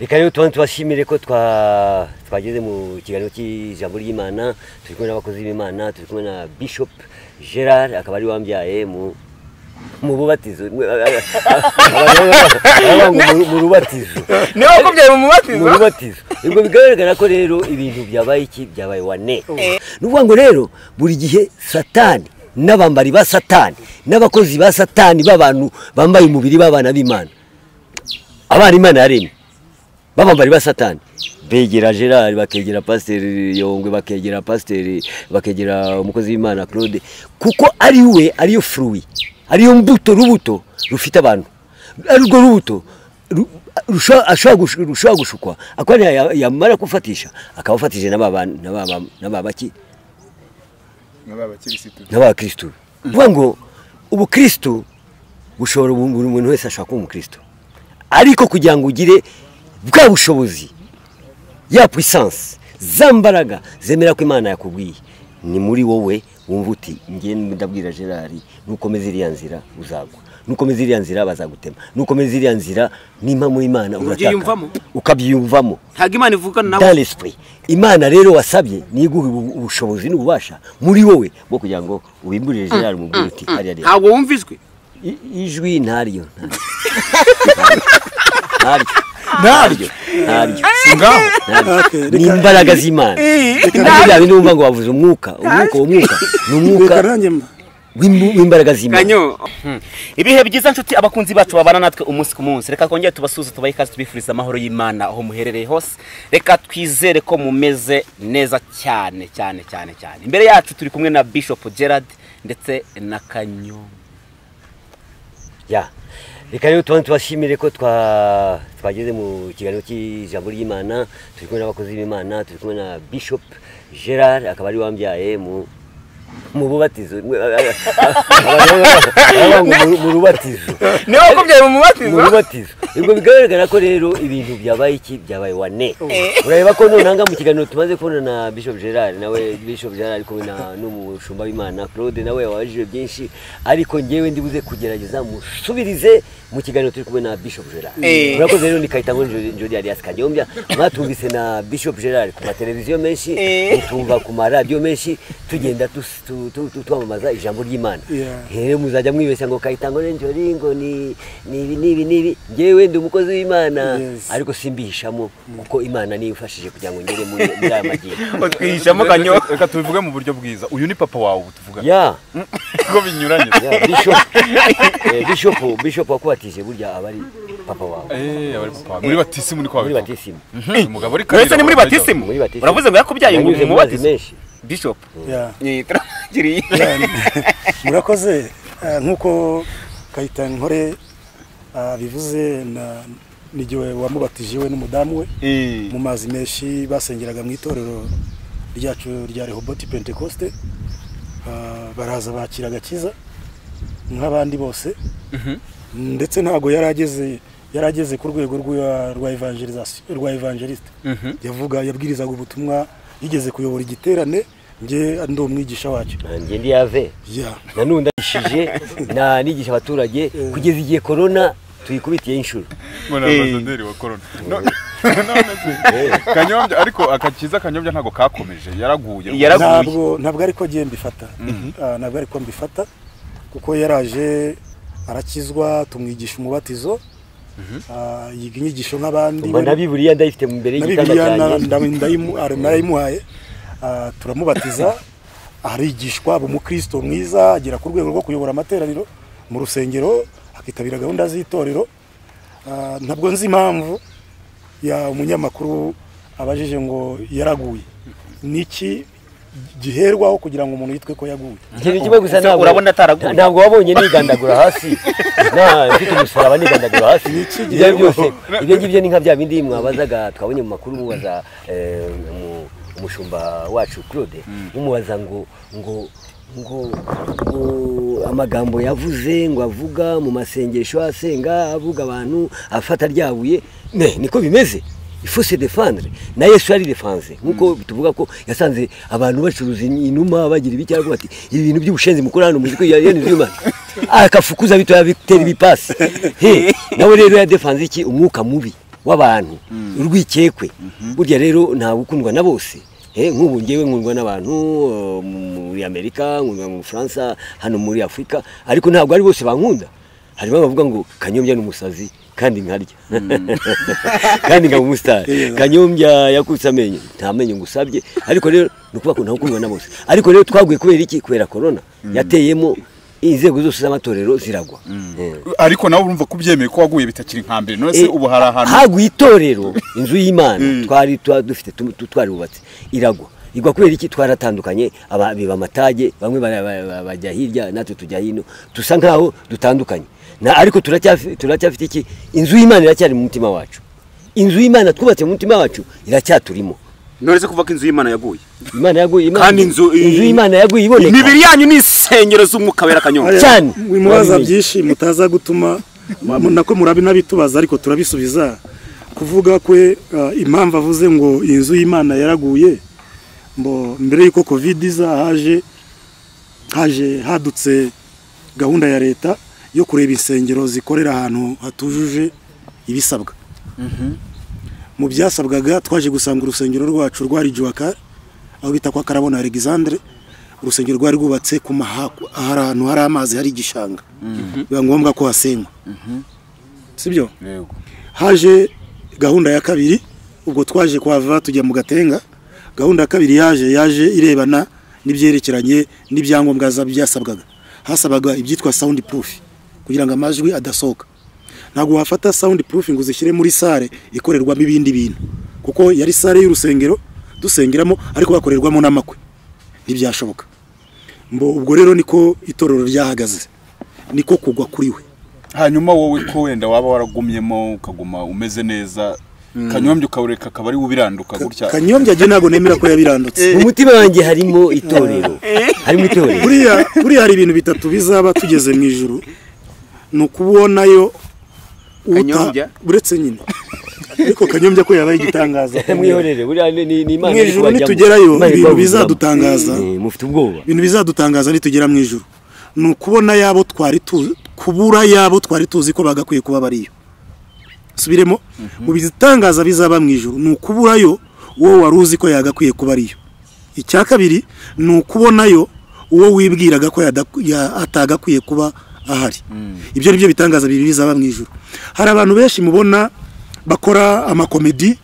reka rero tuba tubashimire ko twa- twageze mu kiganiro cy'ijambo ry'imana turi kumwe n'abakozi b'imana turi kumwe na bishop gerard akaba ari wambyaye mu mu bubatizo Aravuga ngo mu- mu rubatizo niba wakubyaye mu mu mubatizo rubatizo ubwo bigaragara ko rero ibintu byabaye iki byabaye wane ni ukuvuga ngo rero buri gihe satani n'abambari ba satani n'abakozi ba satani b'abantu bambaye umubiri b'abana b'imana abana imana yaremye babambari ba satani begera gerard bakegera pasiteri yongwe bakegera pasiteri bakegera umukozi w'imana claude kuko ari we ariyo furuwi ariyo mbuto rubuto rufite abantu ari urwo rubuto ru- rusha- ashobora gush- rushobora gushukwa akaba ya- yamara kufatisha akaba afatije n'aba bantu- n'aba ba- n'aba baki nk'aba bakirisitu n'abakirisitu ni ukuvuga ngo ubukirisitu bushobora ubu- buri muntu wese ashobora kuba umukirisitu ariko kugira ngo ugire bwa bushobozi ya puissance za mbaraga zemera ko imana yakubwiye ni muri wowe wumva uti ngiye ndabwira gerard nukomeza iriya nzira uzagwa nukomeza iriya nzira bazagutema nukomeza iriya nzira nimba muri imana urataka Ubyiyumvamo? ukabyiyumvamo ntabwo imana ivugana nawe dans l'esprit imana rero wasabye niguha ubu- ubushobozi n'ububasha muri wowe bwo kugira ngo ubimburire gerard mu bwira uti hariya rero ntabwo wumva ijwi I- ijwi ntaryo ntaryo ntaryo ntaryo ngaho ni imbaraga z'imana ntabwo bya bindi wumva ngo wavuze umwuka umwuka uwo mwuka ni umwuka reka nanjye mba w'imbu- w'imbaraga z'imana kanyo ibihe byiza nshuti abakunzi bacu babana natwe umunsi ku munsi reka twongere tubasuze tubahe ikaze tubifuriza amahoro y'imana aho muherereye hose reka twizere ko mumeze neza cyane cyane cyane cyane imbere yacu turi kumwe na bishop gerard ndetse na kanyo ya reka rero tuba tubashimire ko twa twageze mu kiganiro cy'ijambo ry'imana turi kumwe n'abakozi b'imana turi kumwe na bishop gerard akaba ari wambyaye mu mu bubatizo Aravuga ngo mu- mu rubatizo niba wakubyaye mu mu mubatizo rubatizo ubwo bigaragara ko rero ibintu byabaye iki byabaye wane urareba ko nonanga mu kiganiro tumaze kubona na bishop gerard nawe bishop gerard ari kumwe na- n'umushumba w'imana claude nawe wabajije byinshi ariko ngewe ndibuze kugerageza musubirize mu kiganiro turi kumwe na bishop gerard Eh. murakoze rero ni kayita nkuru jodi alias kanyombya mwatumvise na bishop gerard ku mateleviziyo menshi Eh. mutumva ku maradiyo menshi tugenda tus- tu- tu- tu- twamamaza ijambo ry'imana Yeah. rero muzajya mwibeshya ngo kayitango n'injori ngo ni ni ibi ni ibi ni ibi ngewe ndi umukozi w'imana Yes. ariko simbihishamo kuko imana niyo imfashije kugira ngo ngere muri muri aya magiro twihishamo kanyo reka tubivuge mu buryo bwiza uyu ni papa wawe ubu tuvuga ya ko binyuranye ya, bishop eh, bishop bishop wakubatije burya aba ari papa wawe Eh, abari papa wawe. muri batisimu niko muri wabivuga batisimu Eh, umugabo ari uretse ni karira, muri wabaye batisimu muri batisimu. uravuze ngo yakubyaye ngo Nanyuze mu mu mazi mubatizo menshi bishop ya Ni- turangiriye murakoze eh, nk'uko kayitankore bivuze na n'igihe wamubatije we n'umudamu we abagabo. Eh, mu mazi menshi basengeraga mu itorero ryacu rya rehoboti pentekoste Ah, baraza bakira agakiza nk'abandi bose ndetse ntabwo yari ageze yari ageze ku rwego rwa- rwa evangelisation- rwa evangeliste yavuga yabwirizaga ubutumwa yigeze kuyobora igiterane njye ndi umwigisha wacyo nanjye ndi yave ya nanone ndayishije na nigisha abaturage kugeza igihe korona tuyikubitiye inshuro mbona ambasaderi wa corona No- none se, kanyombya ariko akakiza kanyombya ntabwo kakomeje yaraguye Yaraguye. ntabwo ntabwo ari ko ngiye mbifata Ah, ntabwo ari ko mbifata kuko yaraje arakizwa tumwigisha umubatizo Ah, yiga inyigisho nk'abandi mba na biburiya ndayifite mu mbere na y'igitanda bibiliya na- cyanjye ndayi- ndayimu- ara- narayimuhaye Ah, turamubatiza arigishwa aba umukristo mwiza agera ku rwego rwo kuyobora amateraniro mu rusengero akitabira gahunda z'itorero Ah, ntabwo nzi impamvu ya umunyamakuru abajije ngo yaraguye niki giherwaho kugira ngo umuntu yitwe ko yaguye ikintu kimwe gusa ntabwo urabona ataraguye. ntabwo wabonye nigandagura hasi nta mfite umusaraba nigandagura hasi ibyo ari byose ibyo ngibyo ni nka bya bindi mwabazaga twabonye mu makuru mubaza eh, umu- umushumba wacu claude mumubaza ngo ngo ngo ngo amagambo yavuze ngo avuga mu masengesho asenga avuga abantu afata ryabuye ne niko bimeze ifose defandre na yesu yari defanze nkuko tuvuga ko yasanze abantu bacuruza inuma bagira ibicyago bati ibi bintu by'ubushenzi mukora hano muzi ko yene z'imana akafukuza bitoya bitera ibipasi he nawe rero yadefanze iki umwuka mubi w'abantu urwikekwe burya rero ntabwo ukundwa na bose Eh, nk'ubu ngewe nkundwa n'abantu eh, muri amerika nkundwa mu bufaransa hano muri afurika ariko ntabwo ari bose bankunda harimo abavuga ngo kanyombya ni umusazi kandi nkarya kandi nkaba umusitari kanyombya yakutse amenyo nta menyo ngusabye ariko rero ni ukuvuga ko ntawe ukundwa na bose ariko rero twaguye kubera iki kubera korona yateyemo inzego zose z'amatorero ziragwa Eh. ariko nawe urumva ko ubyemeye ko waguye bitakiri nka mbere none se Eh, ubu hari ahantu haguye itorero inzu y'imana twari twa- dufite tu- tu- twarubatse iragwa igwa kubera iki twaratandukanye aba- biba amatage bamwe bara- ba- ba- bajya hirya natwe tujya hino dusa nkaho dutandukanye na ariko turacyafi- turacyafite iki inzu y'imana iracyari mu mutima wacu inzu y'imana twubatse mu mutima wacu iracyaturimo none se kuva ko inzu y'imana yaguye imana yaguye Imana- Kandi inzu- y'imana yaguye iboneka imibiri yanyu ni insengero z'umwuka wera kanyonga cyane mwimubaza byinshi mutaza gutuma mu- nako murabi n'abitubaza ariko turabisubiza kuvuga kwe ah, impamvu avuze ngo inzu y'imana yaraguye mbo mbere y'uko kovide iza haje haje hadutse gahunda ya leta yo kureba insengero zikorera ahantu hatujuje ibisabwa mu byasabwaga twaje gusanga urusengero rwacu rwari juwaka aho bita kwa karabona alexandre urusengero rwari rwubatse ku mahakwa hari ahantu hari amazi hari igishanga biba ngombwa ko hasenywa sibyo Yego. haje gahunda ya kabiri ubwo twaje kuhava tujya mu gatenga gahunda ya kabiri yaje yaje irebana n'ibyerekeranye n'ibyangombwa za- byasabwaga hasabaga ibyitwa sound proof kugira ngo amajwi adasohoka ntabwo wafata sound proof ngo uzishyire muri sare ikorerwamo ibindi bintu kuko yari sare y'urusengero dusengeramo ariko bakorerwamo n'amakwe ntibyashoboka mbo ubwo rero niko itorero ryahagaze niko kugwa kuri we hanyuma wowe ko wenda waba waragumyemo ukaguma umeze neza kanyombya ukawureka akaba ari ubiranduka gutya kanyombya jye ntabwo nemera ko yabirandutse mu mutima wanjye harimo itorero harimo itorero buriya buriya hari ibintu bitatu bizaba tugeze mu ijuru ni ukubonayo uta- Kanyombya? uretse nyine ariko kanyombya ko yabaye igitangaza mwihorere buriya ni- ni ni imana mu iri ijuru kubajyamo. nitugerayo Imana iri ibintu kubavugiramo. bizadutangaza Eh, mufite ubwoba ibintu bizadutangaza nitugera mu ijuru ni ukubona yabo twari tuzi kubura yabo twari tuzi ko bagakwiye kuba bariyo subiremo mu bitangaza bizaba mu ijuru ni ukuburayo uwo wari uzi ko yagakwiye kuba ariyo icya kabiri ni ukubonayo uwo wibwiraga ko yada- ya- atagakwiye kuba ahari ibyo ni byo bitangaza bibiri bizaba mu ijuru hari abantu benshi mubona bakora amakomedi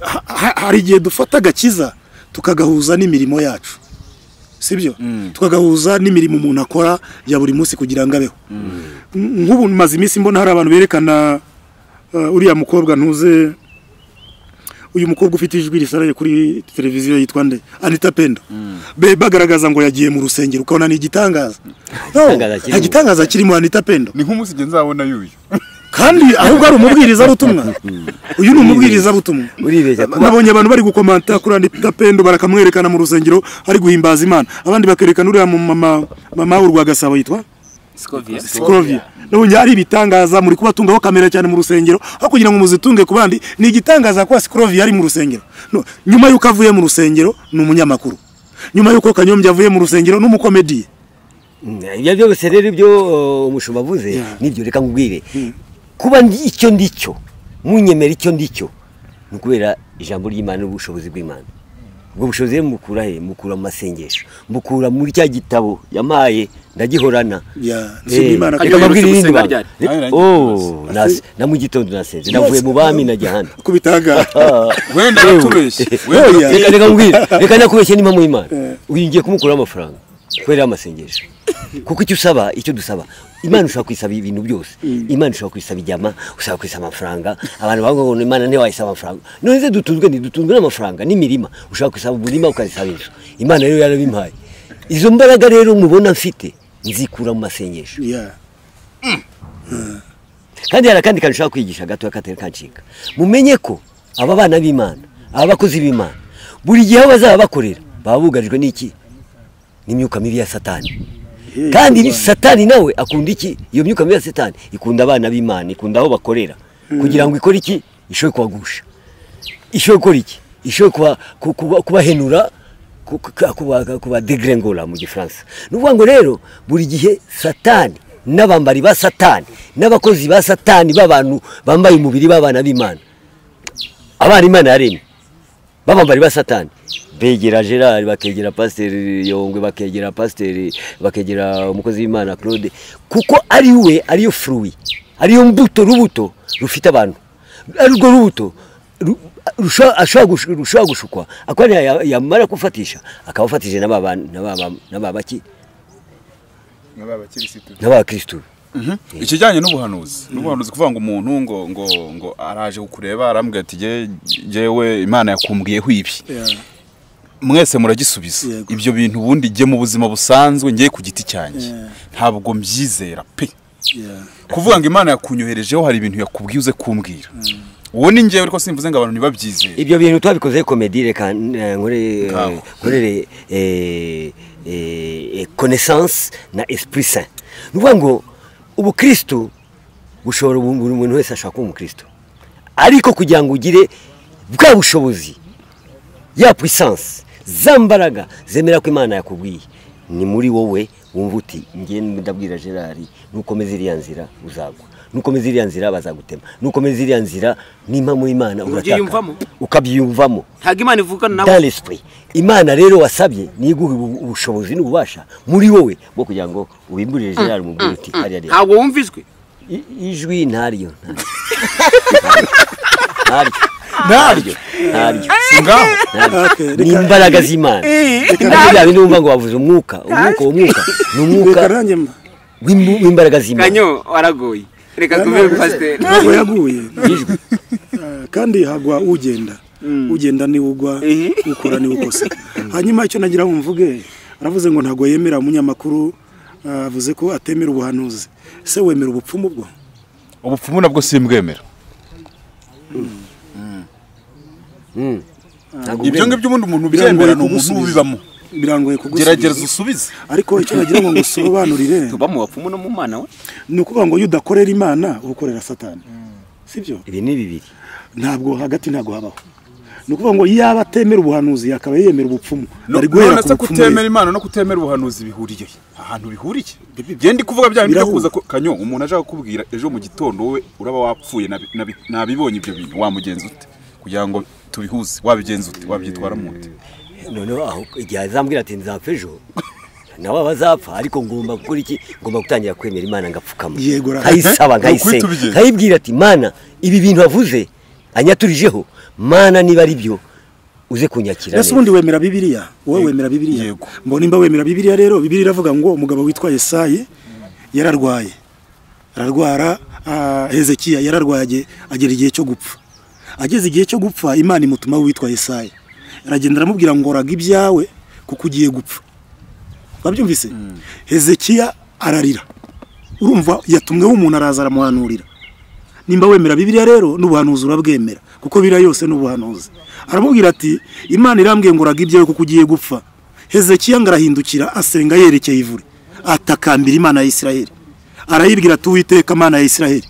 ha- ha- hari igihe dufata agakiza tukagahuza n'imirimo yacu sibyo tukagahuza n'imirimo umuntu akora ya buri munsi kugira ngo abeho N- nk'ubu maze iminsi mbona hari abantu berekana eh, uriya mukobwa ntuze uyu mukobwa ufite ijwi risaraye kuri televiziyo yitwa nde anita pendo Be- bagaragaza ngo yagiye mu rusengero ukabona ni igitangaza No, gitangaza kirimo. nta gitangaza kirimo anita pendo ni nk'umunsi igihe nzabona yuyu kandi ahubwo ari umubwirizabutumwa uyu ni umubwirizabutumwa uribeshya kuba nabonye abantu bari gukomanta kuri anita pendo barakamwerekana mu rusengero ari guhimbaza imana abandi bakerekana uriya mu mama mama w'urwa gasabo yitwa Sikovia. sikoroviya nabonye ari ibitangaza muri kubatungaho kamera cyane mu rusengero aho kugira ngo muzitunge ku bandi ni igitangaza kuba sikoroviya ari mu rusengero No, nyuma y'uko avuye mu rusengero ni umunyamakuru nyuma y'uko kanyombya avuye mu rusengero ni umukomediye ibyo byose rero ibyo uh, umushumba avuze Yeah. nibyo reka nkubwire kuba ndi icyo ndi cyo munyemera icyo ndi cyo ni ukubera ijambo ry'imana n'ubushobozi bw'imana ubwo bushobozi rero mukura he mukura mu masengesho mukura muri cya gitabo yampaye ndagihorana Yeah, nshima Eh, Imana ko reka mbabwire yoroshye irindi gusenga banga. ryari. Eh, oh, nasi- na mu gitondo nasenze navuye mu bami najya ahandi ku bitangaza wenda Yewe. aratubeshye Oya, wenda reka reka nkubwire reka nakubeshye n'impamo y'imana uyu ngiye kumukuraho amafaranga kubera amasengesho kuko icyo usaba icyo dusaba imana ushobora kwisaba ibintu byose imana ushobora kwisaba inyama ushobora kwisaba amafaranga abantu bavuga ngo imana ntiwayisaba amafaranga none se dutunzwe ntidutunzwe n'amafaranga n'imirima ushobora kwisaba umurima ukazisaba inzu imana rero yarabimpaye izo mbaraga rero mubona mfite nzikura mu masengesho Yeah. kandi hari akandi kantu ushaka kwigisha gatoya katari kancika mumenye ko aba bana b'imana aba bakozi b'imana buri gihe aho bazaba bakorera baba bugarijwe n'iki n'imyuka mibi ya satani kandi ni- satani nawe akunda iki iyo myuka mibi ya satani ikunda abana b'imana ikunda aho bakorera kugira ngo ikore iki ishobore kubagusha ishobora gukora iki ishobora kuba- ku- kuba- kubahenura ku- ku- kuba- kubadegrengora mu gifaransa ni ukuvuga ngo rero buri gihe satani n'abambari ba satani n'abakozi ba satani b'abantu bambaye umubiri b'abana b'imana abana imana yaremye babambari ba satani begera gerard bakegera pasiteri yongwe bakegera pasiteri bakegera umukozi w'imana claude kuko ari we ariyo furuwi ariyo mbuto rubuto rufite abantu arwo rubuto ru- rusha- ashobora gushu- rushobora gushukwa akaba niyo ya- yamara kufatisha akaba afatije n'aba bantu- n'aba ba- n'aba baki- n'aba kirisitu ikijyanye n'ubuhanuzi n'ubuhanuzi kuvuga ngo umuntu ngo ngo ngo araje kukureba arambwira ati "Jye- jyewe imana yakumbwiyeho ibi mwese muragisubiza Yego. ibyo bintu ubundi jye mu buzima busanzwe ngiye ku giti cyanjye Yeah. ntabwo mbyizera pe kuvuga ngo imana yakunyoherejeho hari ibintu yakubwiye uze kumbwira uwo ni njyewe ariko simvuze ngo abantu ntibabyizere ibyo bintu twabikoze komedi reka eh, nkore- Ngaho. nkorere eh, eh, eh, connaissance na esprit saint ni ukuvuga ngo ubukristu bushobora ubu- buri muntu wese ashobora kuba umukristu ariko kugira ngo ugire bwa bushobozi ya puissance za mbaraga zemera ko imana yakubwiye ni muri wowe wumva uti ngiye ndabwira gerard nukomeza iriya nzira uzagwa nukomeza iriya nzira bazagutema nukomeza iriya nzira n'impamo y'imana urataka Ubyiyumvamo. ukabyiyumvamo ntabwo imana ivugana nawe dans l'esprit imana rero wasabye niyo iguha ubu- ubushobozi n'ububasha muri wowe bwo kugira ngo ubimburire gerard mu bwira uti hariya rero ntabwo wumva ijwi I- ijwi ntaryo ntaryo ntabyo ntaryo si ngaho ntaryo Okay, ni reka- imbaraga z'imana ibyo bya bindi wumva ngo wavuze umwuka umwuka umwuka ni umwuka reka nanjye mba w'imbu- w'imbaraga z'imana kanyo waragoye reka tuvere ku pasiteri ntabwo yaguye Eh, kandi hagwa ugenda ugenda niwe ugwa ukora niwe ukose hanyuma icyo nagira ngo mvuge aravuze ngo ntabwo yemera umunyamakuru eh, avuze ko atemera ubuhanuzi se wemera ubupfumu bwo ubupfumu nabwo simbwemera Ntabwo ibyo ubwenge. ngibyo ubundi umuntu Birangoye ubyemera ni umuntu kugusubiza. ubibamo birangoye gerageza kugusubiza usubize ariko icyo nagira ngo ngusobanurire tuba mu bapfumu no mu mana we ni ukuvuga ngo iyo udakorera imana uba ukorera satani sibyo ibi ni bibiri ntabwo hagati ntabwo habaho ni ukuvuga ngo yaba atemera ubuhanuzi akaba yemera ubupfumu No- ari guhera none ku se bupfumu ye. kutemera imana no kutemera ubuhanuzi bihuriye he? ahantu bihuriye bye ndi kuvuga bya bindi byo Birahura. kuza ku- kanyo umuntu aje kukubwira ejo mu gitondo wowe uraba wapfuye nabi- nabi- nabibonye ibyo bintu wamugenza ute kugira ngo tubihuze wabigenza ute wabyitwara mu nda noneho aho igihe azambwira ati nzapfa ejo nawe aba azapfa ariko ngomba gukora iki ngomba gutangira kwemera imana ngapfukama Yego, ra- nkayisaba Eh? nkayisenga Nuko uhita ubigenza. nkayibwira ati mana ibi bintu wavuze anyaturijeho mana niba ari byo uze kunyakira ese ubundi wemera bibiliya wowe wemera bibiliya yego. mbona imba wemera bibiliya rero bibiliya iravuga ngo umugabo witwa yesayi yararwaye ararwara ah, hezekiya yararwaye age- agera igihe cyo gupfa ageze igihe cyo gupfa imana imutuma witwa yesayi aragenda aramubwira ngo raga ibyawe kuko ugiye gupfa wabyumvise hezekiya ararira urumva yatumweho umuntu araza aramuhanurira nimba wemera bibiliya rero n'ubuhanuzi urabwemera kuko biriya yose n'ubuhanuzi aramubwira ati imana irambwiye ngo uraga ibyawe kuko ugiye gupfa hezekiya ngo arahindukira asenga yerekeye ivure atakambira imana ya isiraheli arayibwira ati uwiteka imana ya isiraheli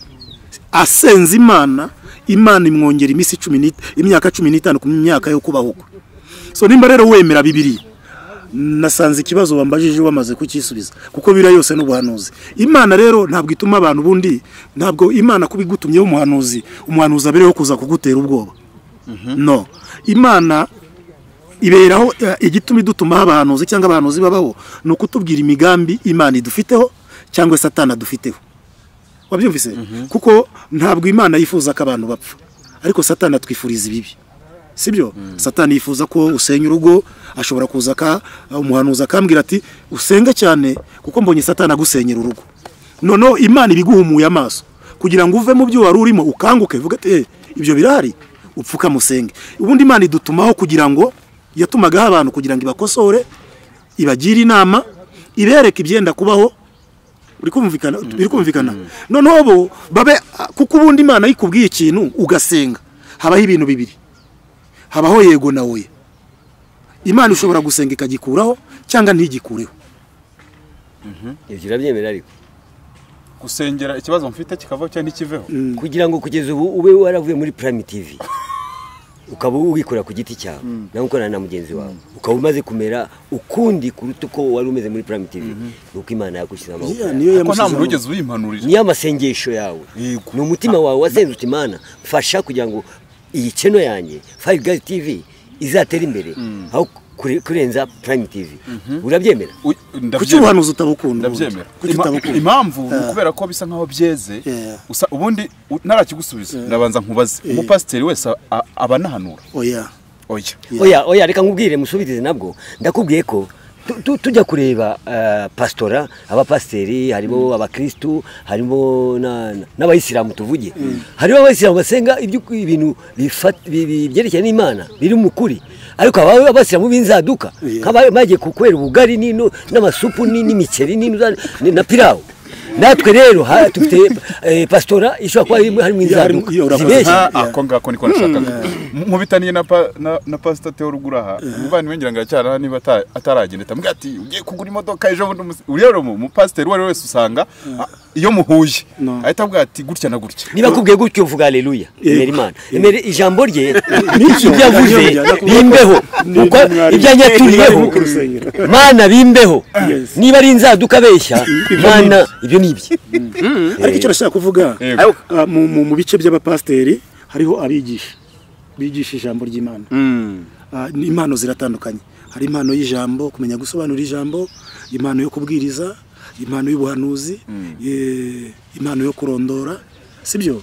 asenze imana imana imwongera iminsi cumi n'it- imyaka cumi n'itanu ku myaka yo kubaho kwe so nimba rero wemera bibiliya nasanze ikibazo wambajije wamaze kukisubiza kuko biriya yose n'ubuhanuzi imana rero ntabwo ituma abantu ubundi ntabwo imana kuba igutumyeho umuhanuzi umuhanuzi abereho kuza kugutera ubwoba no imana iberaho eh, igituma idutumaho abahanuzi cyangwa abahanuzi babaho ni ukutubwira imigambi imana idufiteho cyangwa satana adufiteho wabyumvise kuko ntabwo imana yifuza ko abantu bapfa ariko satana atwifuriza ibibi sibyo satani yifuza ko usenya urugo ashobora kuza aka umuhanuzi akambwira ati usenge cyane kuko mbonye satani agusenyera urugo noneho imana ibiguhumuye amaso kugira ngo uve mu byo wari urimo ukanguke uvuge ati "Eh, ibyo birahari upfukame usenge ubundi imana idutumaho kugira ngo yatumagaho abantu kugira ngo ibakosore ibagire inama ibereke ibyenda kubaho biri kumvikana biri kumvikana noneho bo babe kuko ubundi imana yikubwiye ikintu ugasenga habaho ibintu bibiri habaho yego na oya imana ishobora gusenga ikagikuraho cyangwa ntigikureho ibyo urabyemera ariko gusengera ikibazo mfite kikavaho cyangwa ntikiveho kugira ngo kugeza ubu ube waravuye muri prime tv ukaba wikora ku giti cyawe nawe ukorana na mugenzi wawe ukaba umaze kumera ukundi kuruta uko wari umeze muri prime tv ni uko imana yagushyize amaboko yawe. niyo kuko nta muntu yamushyizeho wigeze uyimpanurira niyo amasengesho yawe Yego. ni umutima wawe wazengutse imana mfasha kugira ngo iyi channel yanjye Five Guys TV izatera imbere aho kure- kurenza Prime TV urabyemera Uy- kuki ndabyemera. ubuhanuzi utabukunda ndabyemera kuki Ima- utabukunda impamvu ni ukubera ko bisa nkaho byeze Yeah. usa ubundi u- ntarakigusubiza ndabanza nkubaze umupasiteri wese a- a- aba anahanura oya oya oya oya reka nkubwire musubirize nabwo ndakubwiye ko tu- tu- tujya kureba eh, pastora abapasiteri harimo abakirisitu harimo na- na- n'abayisilamu tuvuge hariho abayisilamu basenga ibyo- ibintu bifat- bi- bi- byerekeye n'imana biri mu kuri ariko aba- abasilamu b'inzaduka nk'aba- bagiye kukwera ubugari n'ino- n'amasupu ni- n'imiceri n'ino za- ni- na pirawu natwe rero ha- dufite eh, pastora ishobora kuba irimo- harimo harimo- inzaduka iyo, urakoze. zibeshya Ah, ako ngako niko nashakaga nkubitaniye na pa- na na pasita teo ruguraha umuvandimwe ngira ngo aracyari niba ata- ataragenda tambwira ati ugiye kugura imodoka ejo bundi umusi-" uriya rero mu- umupasiteri uwo ari we wese usanga ah, iyo muhuye No. ahita avuga ati gutya na gutya niba akubwiye gutyo uvuga aleluya emera imana emera ijambo rye n'ibyo Ijambo byavuze rye, ndakubwira ko- bimbeho Ni- uko mwari- ibyo yanyaturiyeho mwari mu rusengero. mana bimbeho Yes. niba ari inzaduka abeshya mana ibyo ni ibye ariko icyo nashaka kuvuga Yego. ah, mu- mu mu bice by'abapasiteri hariho abigisha bigisha ijambo ry'imana Ah, ni- impano ziratandukanye hari impano y'ijambo kumenya gusobanura ijambo impano yo kubwiriza impano y'ubuhanuzi eh, impano yo kurondora sibyo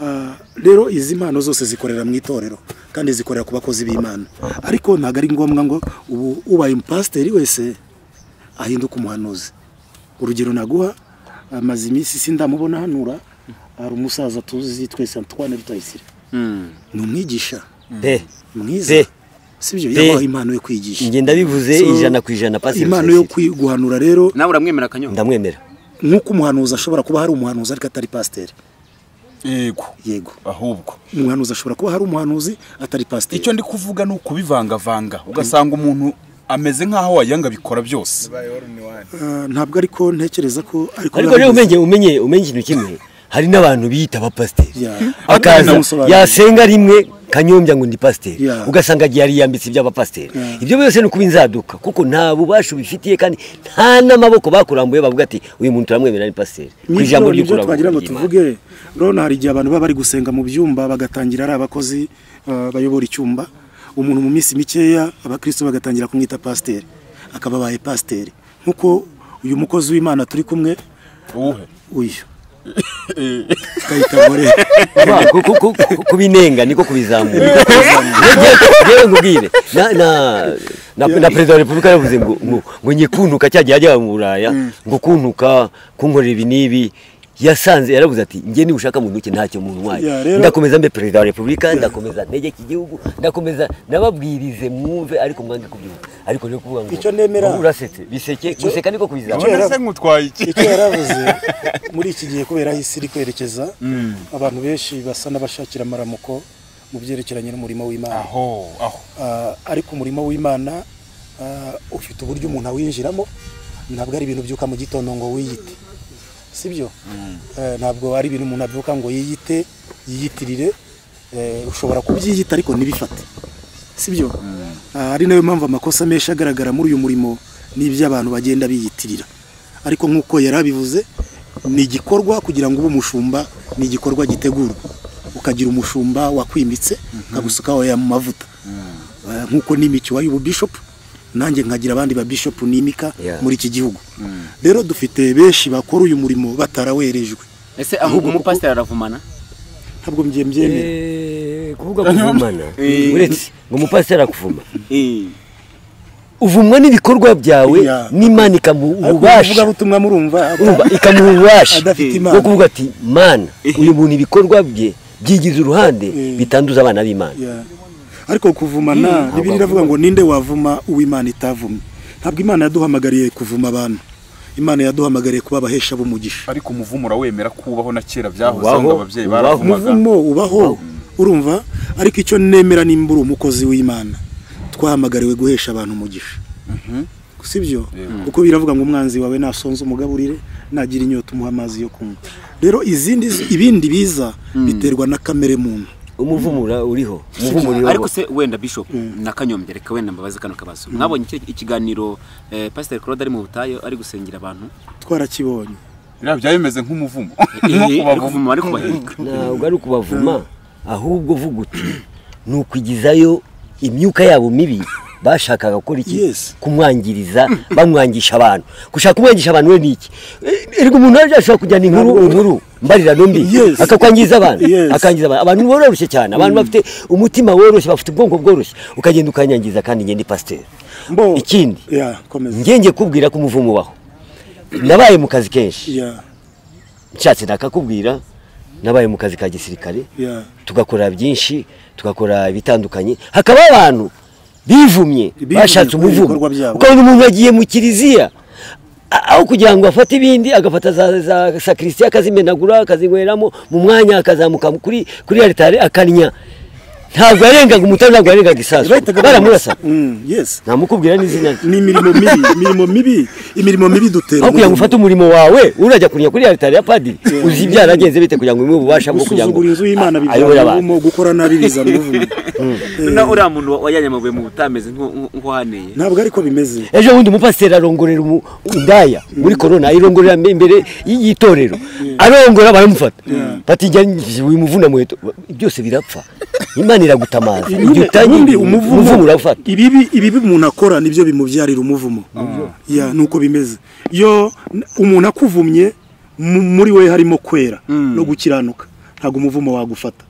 Ah, rero izi mpano zose zikorera mu itorero kandi zikorera ku bakozi b'imana ariko ntabwo ari ngombwa ngo ubu ubaye umupasiteri wese ahinduka umuhanuzi urugero naguha amaze iminsi sindamubona hanura hari umusaza tuzi twese Antoine Rutayisire ni umwigisha pe mwiza Pe. sibyo Pe. yabaha impano yo kwigisha ngenda bivuze So, ijana ku ijana pasi impano yo kwi- guhanura rero nawe uramwemera kanyoha ndamwemera nk'uko umuhanuzi ashobora kuba hari umuhanuzi ariko atari pasiteri yego yego ahubwo umuhanuzi ashobora kuba hari umuhanuzi atari pasiteri icyo ndi kuvuga ni ukubivangavanga ugasanga umuntu ameze nk'aho wayanga bikora byose Ah, ntabwo ariko ntekereza ko ariko ariko rero umenye umenye umenye ikintu kimwe hari n'abantu biyita abapasiteri Yeah. akaza Ndamusobanurira. yasenga rimwe kanyombya ngo ndi pasiteri Yeah. ugasanga agiye yariyambitse iby'abapasiteri Yeah. ibyo byose ni ukuba inzaduka kuko nta bubasha ubifitiye kandi nta n'amaboko bakurambuye bavuga ati uyu muntu turamwemerera ni pasiteri ku ijambo nibyo nibyo ry'ukurabuka twagira ngo ry'Imana. tuvuge urabona hari igihe abantu baba bari gusenga mu byumba bagatangira ari abakozi ah, bayobora icyumba umuntu mu minsi mikeya abakristo bagatangira kumwita pasiteri akaba abaye pasiteri nk'uko uyu mukozi w'imana turi kumwe uwuhe uyu kayita gore Kuba- ku- ku- ku- ku- kubinenga niko kubizamura yewe nkubwire na- na- na na perezida wa repubulika yavuze ngo ngo- ngo nyikuntuka cya gihe yajyaga mu buraya ngo kuntuka kunkorera ibi n'ibi yasanze yaravuze ati njye niba ushaka muntu uke ntacyo muntu wayo Ya, rero- ndakomeza mbe perezida wa repubulika ndakomeza ntegeke igihugu ndakomeza nababwirize mwumve ariko mwange kubyumva ariko rero kuvuga ngo Icyo nemera- ngo urasetse biseke guseka niko kubizamura Icyo- se nk'utwaye iki icyo yaravuze muri iki gihe kubera aho isi iri kwerekeza abantu benshi basa n'abashakira amaramuko mu byerekeranye n'umurimo w'imana aho aho Ah, ariko umurimo w'imana ah, ufite uburyo umuntu awinjiramo ntabwo ari ibintu byuka mu gitondo ngo wiyite sibyo Eh, ntabwo ari ibintu umuntu abyuka ngo yiyite yiyitirire Eh, ushobora kubyiyita ariko ntibifate sibyo Ah, ari nayo mpamvu amakosa menshi agaragara muri uyu murimo ni iby'abantu bagenda biyitirira ariko nk'uko yari abivuze ni igikorwa kugira ngo ube umushumba ni igikorwa gitegurwa ukagira umushumba wakwimbitse akagusukaho aya mavuta Eh, nk'uko nimikiwa y'ububishopu nanjye nkagira abandi babishopu nimika Yeah. muri iki gihugu rero dufite benshi bakora uyu murimo batarawerejwe ese ahubwo umupasiteri aravumana ntabwo mbyemye byemera Eh, kuvuga kuvumana Eh. uretse ngo umupasiteri akuvuma Eh. uvumwa n'ibikorwa byawe Yeah. n'imana ikamuha ariko ububasha ubuvugabutumwa murumva urumva ikamuha ububasha adafite bwo imana kuvuga ati mana uyu muntu ibikorwa bye byigize uruhande Eh. bitanduza abana b'imana Yeah. ariko kuvumana bibiri iravuga ngo ninde wavuma uw'imana itavumye ntabwo imana yaduhamagariye kuvuma abantu imana yaduhamagariye kuba abahesha b'umugisha ariko umuvumo urawemera kubaho na kera byahozeho Ubaho, ngo ababyeyi ubaho. baravumaga umuvumo ubaho urumva ariko icyo nemera nimba uri umukozi w'imana twahamagariwe guhesha abantu umugisha si byo kuko biravuga ngo umwanzi wawe nasonza umugaburire nagira inyota umuha amazi yo kunywa rero izindi ibindi biza biterwa na kamere muntu umuvumura uriho umuvumo uriho ariko se wenda bishop na kanyombya reka wenda mbabaze kano kabazo mwabonye iki- ikiganiro eh, pasiteri claude ari mu butayu ari gusengera abantu twarakibonye biriya byaba bimeze nk'umuvumo Eh, nko ari kubavuma kuvuma ari kubahirika ntabwo ari ukubavuma ahubwo vuga uti ni ukwigizayo imyuka yabo mibi bashakaga gukora iki Yes. kumwangiriza bamwangisha abantu gushaka kumwangisha abantu we ni iki E- erega umuntu wari ashobora kujyana inkuru inkuru mbarirano mbi Yes. akakwangiza abantu Yes. akangiza abantu abantu boroshye cyane abantu bafite umutima woroshye bafite ubwonko bworoshye ukagenda ukanyangiza kandi njye ndi pasiteri Mbo- ikindi Yeah, komeza. njye njye kubwira ko umuvumo ubaho nabaye mu kazi kenshi Yeah, nshatse nakakubwira nabaye mu kazi ka gisirikare yeah. tugakora byinshi tugakora ibitandukanye hakabaho abantu bivumye Bivumye bashatse kubera umuvumo ibikorwa byabo. ukabona umuntu yagiye mu kiliziya a- aho kugira ngo afate ibindi agafata za, za sakristiya akazimenagura akazinyweramo mu mwanya akazamuka kuri kuri alitari akanya ntabwo yarengaga umutare ntabwo yarengaga isasu Bahitaga baramurasa Mm, yes. namukubwira n'izina rye Ni imirimo mibi, imirimo mibi, imirimo mibi dutera. aho kugira ngo ufate umurimo wawe urajya kurya kuri alitari ya padiri uzi ibyaragenze bite kugira ngo ubimuhe ububasha bwo kugira ngo gusuzugura inzu y'Imana ayobore bibyara abantu umuvumo, gukora nabi biza umuvumo. na uriya muntu wa- wajyanye amabuye mu butameze nk'uhaneye Ntabwo ariko bimeze. ejo bundi umupasiteri arongorera umu- indaya muri korona ayirongorera imbere y- y'itorero arongora baramufata bati njya wimuvuna muheto byose birapfa imana iragutamaza igihe ubundi utangiye umuvumo urafata ibibi ibibi umuntu akora nibyo bimubyarira umuvumo ya nuko bimeze yo n- umuntu akuvumye mu- muri we harimo kwera no gukiranuka ntabwo umuvumo wagufata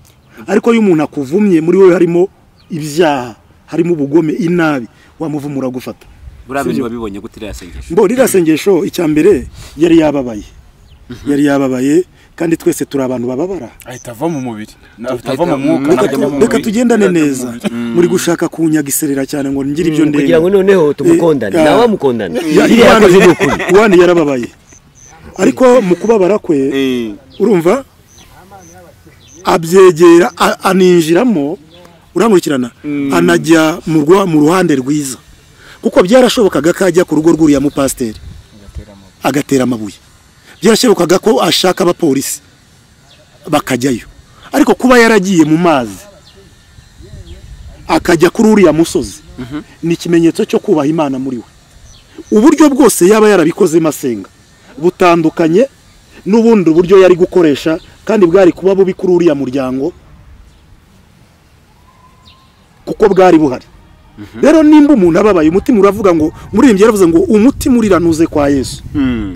ariko iyo umuntu akuvumye muri we harimo ibyaha harimo ubugome inabi wa muvumo uragufata buriya Sibyo. bintu wabibonye gute iriya sengesho mbo ririya sengesho icya mbere yari yababaye yari yababaye kandi twese turi abantu bababara ahita ava mu mubiri ahita ava mu Ahita- mwuka Reka ajya mu tu- mubiri. reka tugendane neza muri gushaka kunyagiserera cyane ngo ngire ibyo ndeba kugira ngo noneho tumukondane Eh, nawe ah. amukondane Ya- iriya Iwan- yakoze ni ukuri Iwan yarababaye ariko mu kubabara kwe Eh, urumva abyegera a- aninjiramo urankurikirana anajya mu rwa- mu ruhande rwiza kuko byarashobokaga ko ajya ku rugo rw'uriya mupasiteri agatera amabuye byarashobokaga ko ashaka abapolisi bakajyayo ariko kuba yaragiye mu mazi akajya kuri uriya musozi ni ikimenyetso cyo kubaha imana muri we uburyo bwose yaba yarabikozemo asenga butandukanye n'ubundi buryo yari gukoresha kandi bwari kuba bubi kuri uriya muryango kuko bwari buhari rero nimba umuntu ababaye umutima uravuga ngo muririmbyi yaravuze ngo umutima uriranuze kwa yesu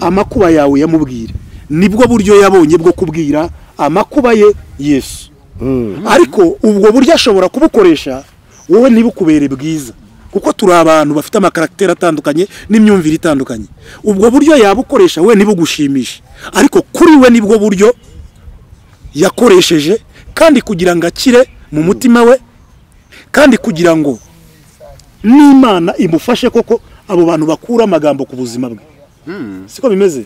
amakuba yawe yamubwire nibwo buryo yabonye bwo kubwira amakuba ye yesu ariko ubwo buryo ashobora kubukoresha wowe ntibukubere bwiza kuko turi abantu bafite amakaragiteri atandukanye n'imyumvire itandukanye ubwo buryo yabukoresha we ntibugushimishe ariko kuri we nibwo buryo yakoresheje kandi kugira ngo akire mu mutima we kandi kugira ngo n'imana imufashe koko abo bantu bakura amagambo ku buzima bwe siko bimeze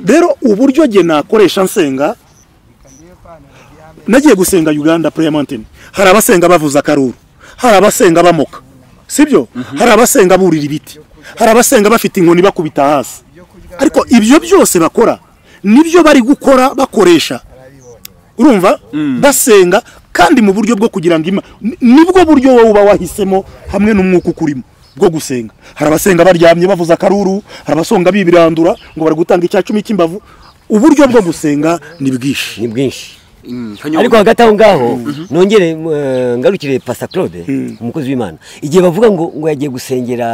rero uburyo jye nakoresha nsenga nagiye gusenga uganda prayer mountain hari abasenga bavuza akaruru hari abasenga bamoka sibyo hari abasenga burira ibiti hari abasenga bafite inkoni bakubita hasi ariko ibyo byose bakora nibyo bari gukora bakoresha urumva basenga kandi mu buryo bwo kugira ngo Ima- ni- nibwo buryo wowe uba wahisemo hamwe n'umwuka ukurimo bwo gusenga hari abasenga baryamye bavuza akaruru hari abasonga bibirandura ngo bari gutanga icya cumi cy'imbavu uburyo bwo gusenga ni bwinshi ni bwinshi mm, Kanyombya. ariko hagati aho ngaho nongere eh, ngarukire pasta claude umukozi w'imana igihe bavuga ngo ngo yagiye gusengera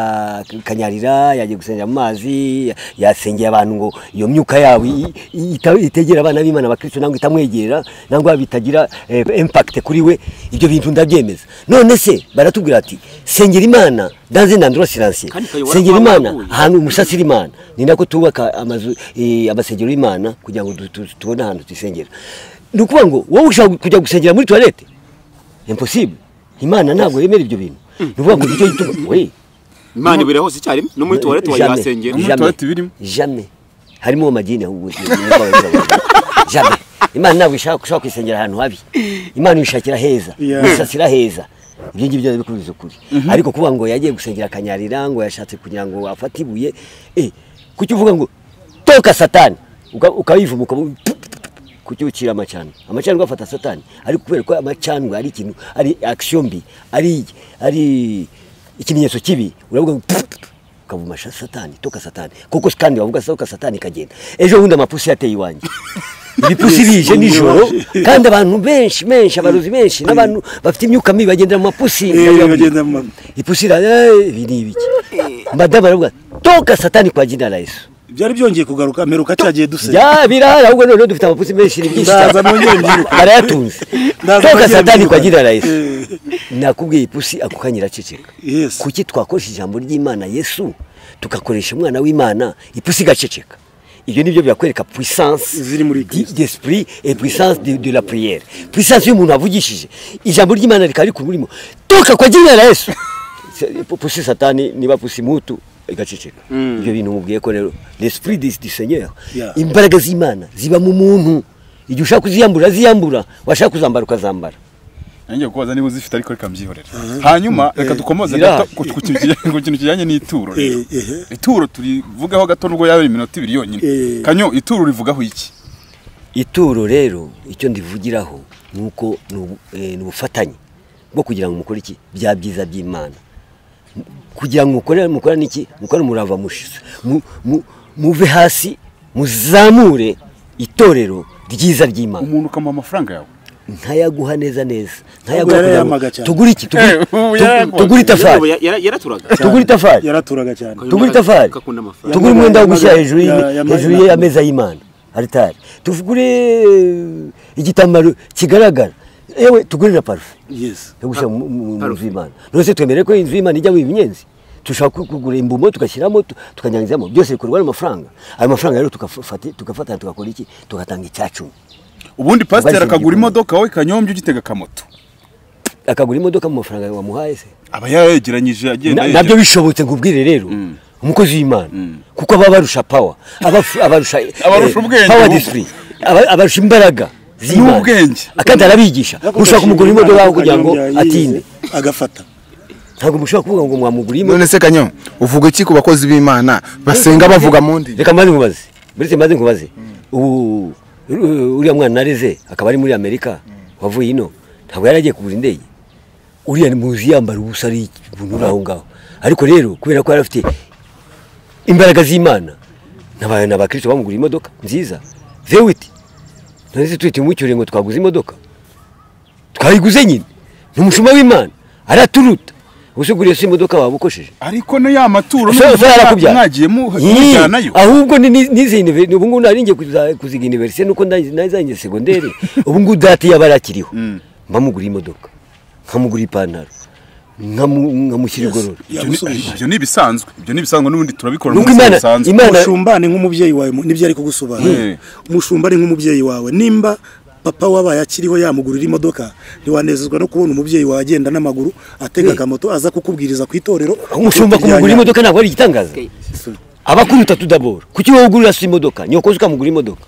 kanyarira yagiye gusengera mu mazi yasengeye abantu ngo iyo myuka yabo i- i- ita- itegera abana b'imana abakristo nangwa itamwegera nangwa bitagira eh, impact kuri we ibyo bintu ndabyemeza none se baratubwira ati sengera imana dans un endroit silencieux Kandi kayobora sengera kwa imana waguye. ahantu umusatsi w'imana ni nako tubaka amazu eh, amasengero y'imana kugira ngo du- tu- tubone ahantu tuyisengera ni ukuvuga ngo wowe ushaka kujya gusengera muri toilette impossible imana ntabwo yemera ibyo bintu ni ukuvuga ngo nicyo gituma we imana ibere hose icyarimwe no muri tuwarete jamais, wayihasengera Muri jamais, toilette birimo? jamais harimo amadini ahubwo jamais imana ntabwo ishaka ushaka kwisengera ahantu habi imana ibishakira heza Yeah. isasira heza ibyo ngibyo bikubiza ukuri ariko kuvuga ngo yagiye gusengera akanyarira ngo yashatse kugira ngo afate ibuye eh, kuki uvuga ngo toka satani uka- ukayivuma ukavuga kuki ukira amacandwe amacandwe afata satani ariko kubera ko amacandwe ari ikintu ari action mbi ari ari ikimenyetso kibi uravuga ngo pfu, pfu, ukavuma sha- satani toka satani kuko kandi wavuga toka satani ikagenda ejo bundi amapusi yateye iwanjye ibipfusi bije nijoro kandi abantu benshi benshi abarozi benshi n'abantu bafite imyuka mibi bagenda mu mapusi Eh, bagenda mu ma- ipusi ira "Eh, ibi ni ibiki madamu aravuga toka satani kwa jina la yesu byari byongeye kugaruka meruka cyagiye dusenya ya birara ahubwo noneho dufite amapusi menshi ni byinshi cyane. Ndaza nongere mbyiruka. barayatunze Ndaza toka nongere satani mbyiruka. kwa jina la yesu Eh. nakubwiye ipusi ako kanya iraceceka Yes. kuki twakoresha ijambo ry'imana yesu tugakoresha umwana w'imana ipusi igaceceka ibyo nibyo birakwereka puissance Ziri muri di- Kristo. d'esprit et puissance de, de la prière puissance y'umuntu avugishije ijambo ry'imana rikaba rikura urimo toka kwa jina la yesu Se- pusi satani niba pusi mutu igaceceka ibyo bintu mubwiye ko rero l'esprit du du seigneur Yeah. imbaraga z'imana ziba mu muntu igihe ushaka kuziyambura ziyambura washaka kuzambara ukazambara nanjye kubaza niba uzifite ariko reka mbyihorera hanyuma reka dukomoze Zira. gato ku ku kintu kijyanye- ku kintu kijyanye n'ituro rero Eh, eh, ituro turivugeho gato nubwo yaba ari iminota ibiri yonyine Eh. kanyo ituro rivugaho iki ituro rero icyo ndivugiraho ni uko ni ubu- eh, ni ubufatanye bwo kugira ngo mukore iki bya byiza by'imana M- kugira ngo mukore mukore n'iki mukore murava mushize Mu- mu- muve hasi muzamure itorero ryiza ry'imana umuntu ukamuha amafaranga yawe ntayaguha neza neza Ubwo ntayaguha yarayamaga cyane. tugure iki Tugure- Eh, ubu tugu- yarayaguha. tugure Yarabu- itafari ya- yara- yaraturaga tugure itafari yaraturaga cyane tugure itafari Kakunda amafaranga. tugure umwenda wo gushyira Yamaga- hejuru y'imi- ya- yamaga- hejuru y'ameza y'imana aritari tugure eh, igitambaro kigaragara yewe tugure na parufe yes yo gushyira mu- mu mu nzu y'imana rwose twemere ko inzu y'imana ijyamo ibinyenzi dushobora ku- kugura imbumo tugashyiramo tu- tukanyanyagizamo byose bikorwa n'amafaranga ayo mafaranga rero tugafata- tugafatana tugakora iki tugatanga icyacumi ubundi pasiteri Ubaze akagura igikombe. imodoka wowe kanyombye ugitega akamoto akagura imodoka mu mafaranga wamuhaye se aba yayegeranyije agenda Na- yegera- nabyo bishobotse nkubwire rero umukozi w'imana kuko aba abarusha pawa aba- abarusha eh, Abarusha ubwenge power ahubwo. discipline. Aba- abarusha imbaraga z'Imana. N'ubwenge. kandi arabigisha mushobora kumugura imodoka aho kugira ngo Kanyombya yize, atinde agafata ntabwo mushobora kuvuga ngo mwamugura imodoka none se kanyo uvuga iki ku bakozi b'imana basenga bavuga mu ndimi reka mbanze nkubaze buretse mbanze nkubaze ubu ru- uriya mwana nareze akaba ari muri amerika wavuye ino ntabwo yari agiye kugura indege uriya muzi yambara ubusa ari ibintu uri aho ngaho ariko rero kubera ko yari afite imbaraga z'imana n'aba- n'abakristo bamugura imodoka nziza vewiti none se tuhita umucyure ngo twaguze imodoka twayiguze nyine ni umushuma w'imana araturuta ubuse uguriye se imodoka waba ukosheje ariko no ya maturo so so yarakubyaye mwagiye Yii, mujyanayo ahubwo ni- ni- nize univer- ubu ngubu naringiye kuza- kuziga universite nuko ndangiye- nazangiye segonderi ubu ngubu dati yaba arakiriho mbamugura imodoka nkamugura ipantaro nkamu- nkamushyira igorora Ibyo ni- ibyo ni ibisanzwe ibyo ni ibisanzwe n'ubundi turabikora mu nuko buzima imana busanzwe imana umushumbane nk'umubyeyi wawe mu- nibyo ari kugusobanurira Eh. umushumbane nk'umubyeyi wawe nimba papa wabaye akiriho yamugurira imodoka ntiwanezezwa no kubona umubyeyi wawe agenda n'amaguru atega akamoto aza kukubwiriza ku itorero umushumba Rya- kumugura rya- imodoka ntabwo ari igitangaza aba akuruta tudabora kuki wowe ugurira se imodoka nyokozi ukamugura imodoka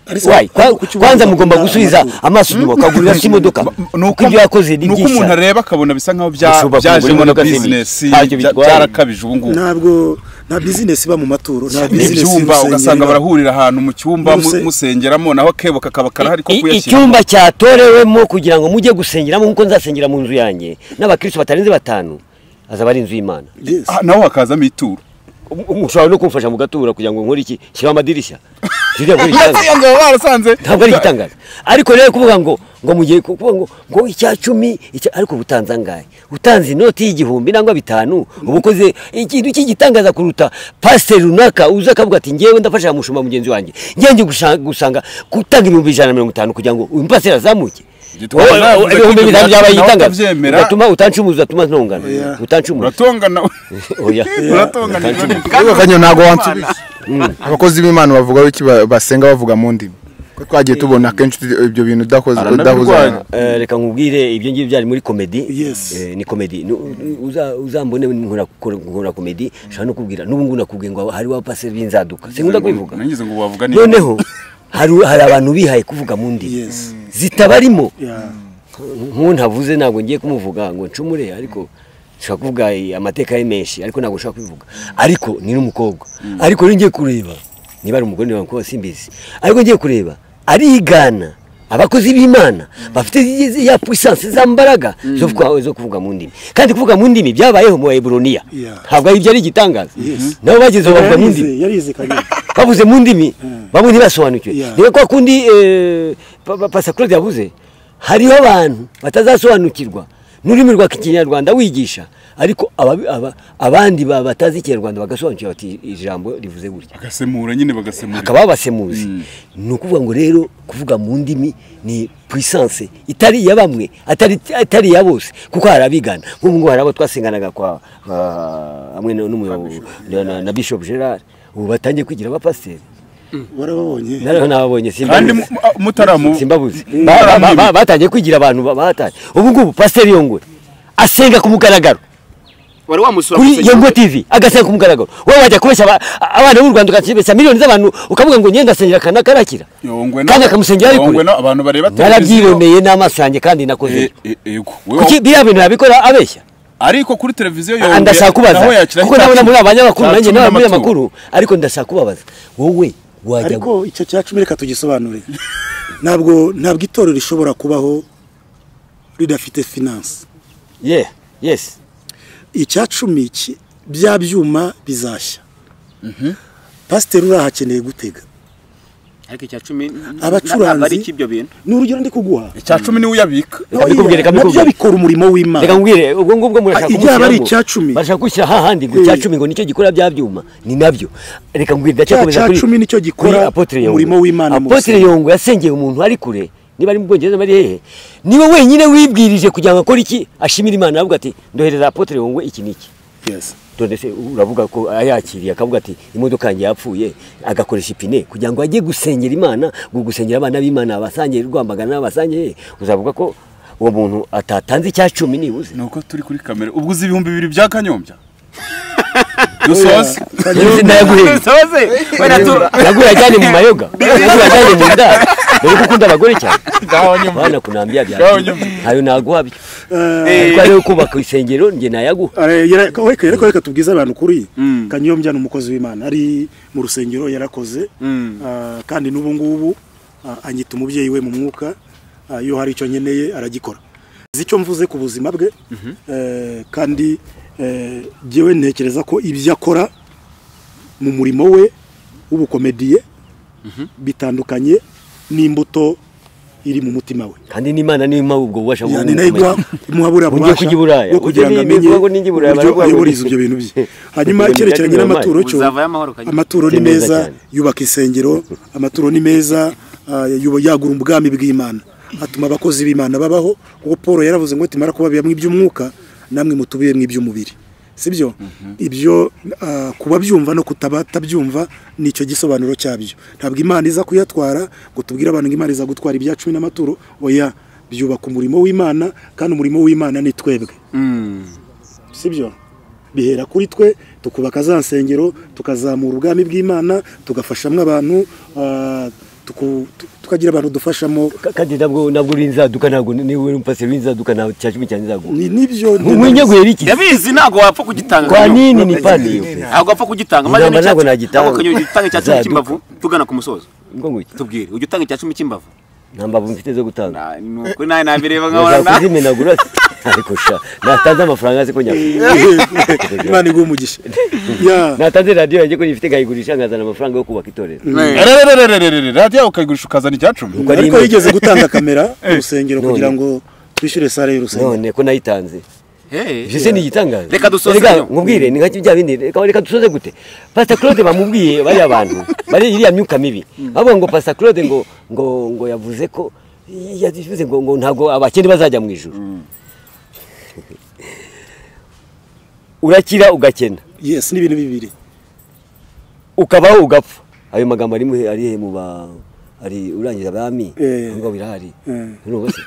Ariko Wayi, kwa- ariko kuki kwanza ugomba mugomba kugura gusubiza amaturo? amaso inyuma ukagurira se imodoka kuko ibyo yakoze ni nuko umuntu byinshi areba akabona bisa nkaho bya- Ushobora kugura byajemo na imodoka zibiri. bizinesi Ntacyo bya- bitwaye. byarakabije ubu ngubu ntabwo nta bizinesi iba mu maturo nta bizinesi ibyumba y'urusengero ugasanga iba. barahurira ahantu mu cyumba mu- Uruse- musengeramo naho akebo kakaba karahari ko I- kuyashyira icyumba cyatorewemo kugira ngo mujye gusengeramo nk'uko nzasengera mu nzu yanjye n'abakristo batarenze batanu azaba ari inzu y'imana Yes. Ah, naho hakazamo ituro Um- um- ushobora no kumfasha mu gatura kugira ngo nkore iki shyiraho amadirishya Ziriya kuri igitangaza. ngo barasanze ntabwo ari igitangaza ariko rero kuvuga ngo ngo mugiye kuvuga ngo ngo icya cumi icya- ariko uba utanze angahe utanze inoti y'igihumbi nangwa bitanu uba ukoze ikintu cy'igitangaza kuruta pasiteri runaka uza akavuga ati ngewe ndafasha mushumba mugenzi wanjye ngenge gusanga gutanga ibihumbi ijana na mirongo itanu kugira ngo uyu mupasiteri azamuke Gitwaza Wowe- navuze wowe ko ibihumbi ibyo bitanu byatuma byabaye nawe igitangaza utabyemera. ugatuma utancumuza uzatuma ntongana utancumuza uratongana oya uratonganirwa n'ibyo. Ariko kanyo ntabwo wansubije abakozi b'imana bavuga iki ba- basenga bavuga mu ndimi ko twagiye tubona akenshi ibyo bintu udakoze Aranabirwanya. udahuza Eh, reka nkubwire ibyo ngibyo byari muri komedi Yes. Eh, ni komedi Nu- uza- uzambone nkora nkora komedi nshobora no kubwira n'ubu ngubu nakubwiye ngo hari wa paseri b'inzaduka sinkunda kubivuga nagize ngo wavuga ni noneho hari hari abantu bihaye kuvuga mu ndimi Yes. zitabarimo Yeah. nk'uwo ntavuze ntabwo ngiye kumuvuga ngo ncumure ariko nshobora kuvuga eh, amateka ye menshi ariko ntabwo nshobora kubivuga ariko ni n'umukobwa ariko rero ngiye kureba niba ari umugore niba umukobwa simbizi ariko ngiye kureba arigana abakozi b'imana bafite zi- ya puissance za mbaraga zo kwa- zo kuvuga mu ndimi kandi kuvuga mu ndimi byabayeho mu baeburoniya Yeah. ntabwo ari byari igitangaza nabo bageze aho bavuga mu ndimi yarize yarize kanyombya bavuze mu ndimi bamwe ntibasobanukiwe Yeah. niba kwa kundi eh, pa- pa- pasa claude yavuze hariho abantu batazasobanukirwa n'ururimi rwa kinyarwanda wigisha ariko ababi- aba- abandi ba- batazi ikinyarwanda bagasobanukirwa bati ijambo rivuze gutya agasemura nyine bagasemura hakaba abasemuzi ni ukuvuga ngo rero kuvuga mu ndimi ni puissance itari iya bamwe atari atari iya bose kuko hari abigana nk'ubu ngubu hari abo twasenganaga kwa ah, hamwe na- n'umuyobozi na- na- na bishop gerard ubu batangiye kwigira abapasiteri warababonye nariho n'ababonye kandi simbabuzi mu- a- mutaramu simbabuzi Mm. Ba- ba- ba- Mutaramu- ba- batangiye kwigira abantu ba- bataye ubu ngubu pasiteri yongwe asenga ku mugaragaro wari wamusura kuri musenyeri yongo tv agasenga ku mugaragaro wowe wajya kubeshya aba- abana b'u rwanda ukakibeshya miliyoni z'abantu ukavuga ngo ngenda asengera kana karakira Yongwe na- kandi akamusengera ari Yongwe kure na- abantu bareba narabyiromeye n'amaso yanjye kandi nakoze Eh, eh, yego. Wewe- kuki biriya bintu yabikora abeshya ariko kuri televiziyo Ah, yongwe ndashaka kubaza naho yakira kuko ndabona muri abanyamakuru cya nanjye cumi n'abamuri n'amaturo. amakuru ariko ndashaka kubabaza wowe wajya ariko icyo cya cumi reka tugisobanure ntabwo ntabwo itorero rishobora kubaho ridafite finance yeah yes icya cumi iki bya byuma bizashya pasiteri urahakeneye gutega ariko icya cumi Abacuranzi- ntabwo ari icy'ibyo bintu ni urugero ndi kuguha icya cumi niwe uyabika Reka mbikubwire, reka nabyo mbikubwire. bikora umurimo w'imana reka ngwire ubwo ngubwo murashaka Ah, ibyaba ari kumushyiramo. icya cumi. bashaka gushyira hahandi ngo Eh. icya cumi ngo nicyo gikora bya byuma ni nabyo reka ngwire ndacyakomeza cya kuri cumi nicyo gikora kuri Apotre Yongo. umurimo w'Imana mu Apotre rusengero. yongo yasengeye umuntu ari kure niba ari mu bwongereza bari hehe niwe wenyine wibwirije kugira ngo akore iki ashimira imana aravuga ati ndohereza apotre yongo iki n'iki Yes. none se uravuga ko ayakiriye akavuga ati imodoka yanjye yapfuye agakoresha ipine kugira ngo ajye gusengera imana ngo gusengera abana b'imana abasangiye rwamagana abasangiye uzavuga ko uwo muntu atatanze icya cumi nibuze ni uko turi kuri kamera ubwo uzi ibihumbi bibiri bya kanyombya dusoze Nzi ndayaguhera soze wenda tu naguhera ajyane mu mayoga naguhera ajyane mu ndaro dore ko ukunda abagore cyane ngaho nyuma bana kunambia bya Ngaho nyuma. ntayo naguha bityo Eh, ariko rero kubaka isengero njye nayaguha are- yara- ko- reka reka- reka tubwize abantu kuri kanyombya ni umukozi w'imana ari mu rusengero yarakoze ah, kandi n'ubu ngubu ah, anyita umubyeyi we mu mwuka ah, iyo hari icyo nkeneye aragikora nzi icyo mvuze ku buzima bwe eh, kandi eh, jyewe ntekereza ko ibyo akora mu murimo we w'ubukomediye bitandukanye n'imbuto iri mu mutima we kandi n'imana niyo mpamvu ubwo bubasha bwo yani nayo igwa gukomeza. imuha buriya Ugiye bubasha kujya i Buraya, bwo kugira ngo ujye amenye n'ibigo n'ingi Buraya uburyo baravuga ngo ayoboriza ni- ibyo bintu bye hanyuma Ubwo ni icyerekeranye byagize n'amaturo cyo Uzavayo amahoro, Kanyarwanda. amaturo ni Ni meza meza cyane. yubaka insengero amaturo ni meza ah, yuba- yagura ubwami bw'imana atuma abakozi b'imana babaho kuko paul yaravuze ngo timara kubabiramo iby'umwuka namwe mutubiyemo iby'umubiri sibyo ibyo ah, kubabyumva no kutabyumva nicyo gisobanuro cyabyo ntabwo imana iza kuyatwara ngo tubwire abantu ngo imana iza gutwara ibya cumi n'amaturo oya byubaka umurimo w'imana kandi umurimo w'imana ni twebwe sibyo bihera kuri twe tukubaka za nsengero tukazamura ubwami bw'imana tugafashamo abantu ah, tuku- tu- tukagira abantu dufashamo Ka- kandi nabwo nabwo urinzaduka ntabwo niwe uri umupasiteri w'inzaduka ntabwo cya cumi cyane nzaguha Ni- nibyo winyaguhera iki ndabizi ntabwo wapfa kugitanga kwa Kanyombya. nini ni padi iyo pesa ntabwo wapfa kugitanga Ntabwo maze ntabwo n'icya- nagitanga. ahubwo Kanyarwanda, ujye utanga icya cumi Zaduka. cy'imbavu tugana ku musozo ngo ngwiki tubwire ujya utanga icya cumi cy'imbavu nta mbavu mfite zo gutanga Na- ni ukuri nawe nabireba nkabona uzakuzi imenagura se ariko sha natanze amafaranga se ko nyakura imana iguha umugisha Ya, natanze radiyo yanjye ko nyifite nkayigurisha nkazana amafaranga yo kubaka itorero rerererererere radiyo ukayigurisha ukazana icya cumi Uko ari ariko imwe. yigeze gutanga kamera mu rusengero None. kugira ngo twishyure sare y'urusengero none ko nayitanze Hey, ivyo se ni igitangaza Reka dusoze rero. nkubwire ni nka bya bindi reka reka dusoze gute pastor claude bamubwiye bariya bantu bari iriya myuka mibi bavuga ngo pastor claude ngo ngo ngo yavuze ko yavuze ngo ngo ntabwo abakene bazajya mu ijuru urakira ugakena yes ni ibintu bibiri ukabaho ugapfa ayo magambo ari muhe ari he mu ba ari urangiza abami Eh. ngo birahari Eh. Urumva se?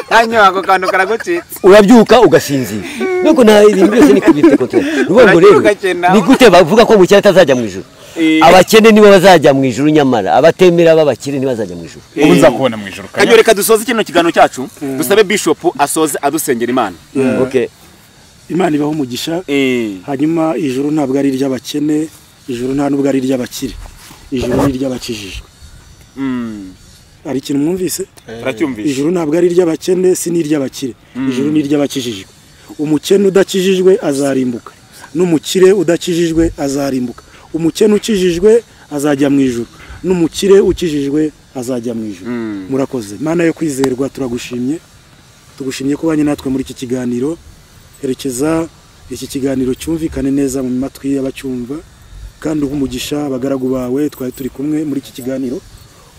hanyuma ako kantu karagucitse urabyuka ugasinzira nuko nta ibintu byose ni kubifite kontrole nuko ngo rero Urabyuka cyane aho. ni gute bavuga ko umukire atazajya mu ijuru Eh. abakene nibo bazajya mu ijuru nyamara abatemera b'abakire ntibazajya mu ijuru ubu nzakubona mu ijoro kanyo kanya reka dusoze kino kiganiro cyacu dusabe bishop asoze adusengera imana okay imana ibaho umugisha Eh, hanyuma ijuru ntabwo ari iry'abakene ijuru nta nubwo ari iry'abakire ijuru ni iry'abakijijwe mm, hari ikintu mwumvise turacyumvisha ijuru ntabwo ari iry'abakene si n'iry'abakire ijuru ni iry'abakijijwe umukene udakijijwe azarimbuka n'umukire udakijijwe azarimbuka umukene ukijijwe azajya mu ijuru n'umukire ukijijwe azajya mu ijoro murakoze mana yo kwizerwa turagushimye tugushimye ko banye natwe muri iki kiganiro herekeza iki kiganiro cyumvikane neza mu matwi y'abacyumva kandi uha umugisha abagaragu bawe twari turi kumwe muri iki kiganiro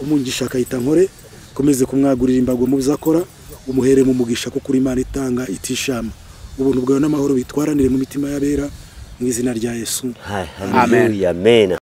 umugisha akayita nkore ukomeze kumwagurira imbago mu byo akora umuhere mu mugisha kuko uri imana itanga itishama ubuntu bwawe n'amahoro bitwaranire mu mitima y'abera mu izina rya yesu Hallelujah, amen.